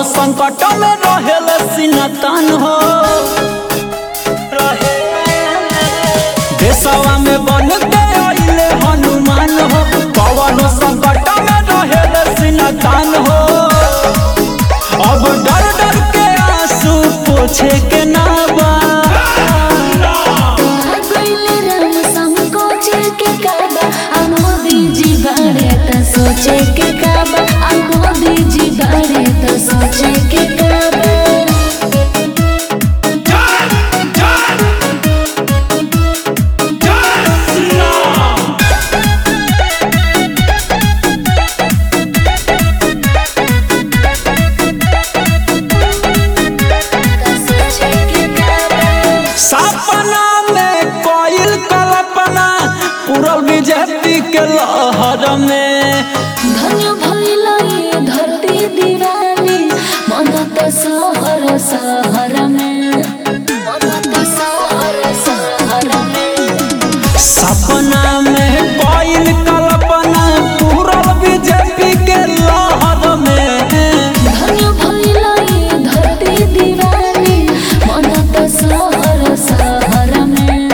संकट में रहेल सिनतन हो देशवा में बन के अइले हनुमान हो पवन संकट में रहेल सिनतन हो अब डर डर के आंसू पोछे के ना बा गइले राम संकोच के काबा आ मोदी जी बारे त सोचे के काबा आ मोदी जी बारे त सोचे के काबा सोचे के काबा सपना में कोयल कल्पना पूरल बीजेपी के लहर में धन्य भइल ये धरती दीवानी मन त सहर सहर में मन त सहर सहर में सपना में कोयल कल्पना पूरल बीजेपी के लहर में धन्य भइल ये धरती दीवानी मन त सहर सहर में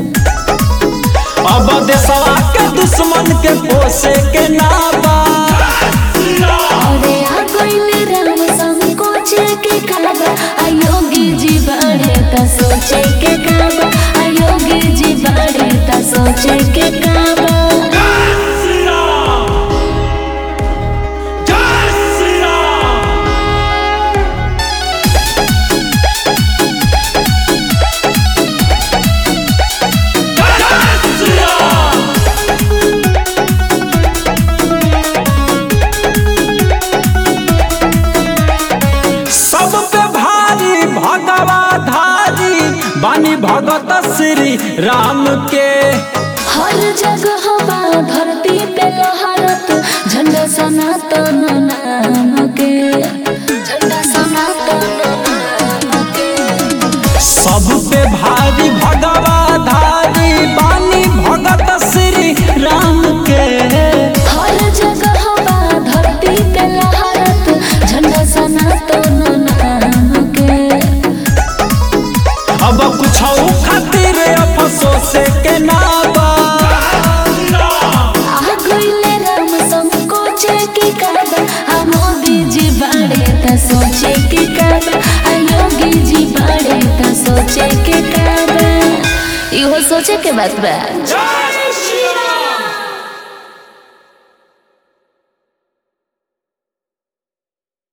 अब देशवा के दुश्मन के पोसे के नाबा अरे आ गइले राम संकोच के काबा आ योगी जी बाड़े त सोचे के काबा आ योगी जी बाड़े त सोचे के काबा सब पे भारी भगवा धारी बानी भगत श्री राम के हर जगह बा धरती पे लहरत झंडा सनातन नाम के झंडा सनातन नाम के सब पे भारी भगवा धारी बानी भगत श्री राम के हर जगह बा धरती पे लहरत झंडा सनातन नाम के अब कुछ खातिर अफसोस के नाबा आ गइले राम संकोच के काबा आ मोदी जी बाड़े त सोचे के काबा आ योगी जी बाड़े त सोचे के काबा इहो सोचे के बात बा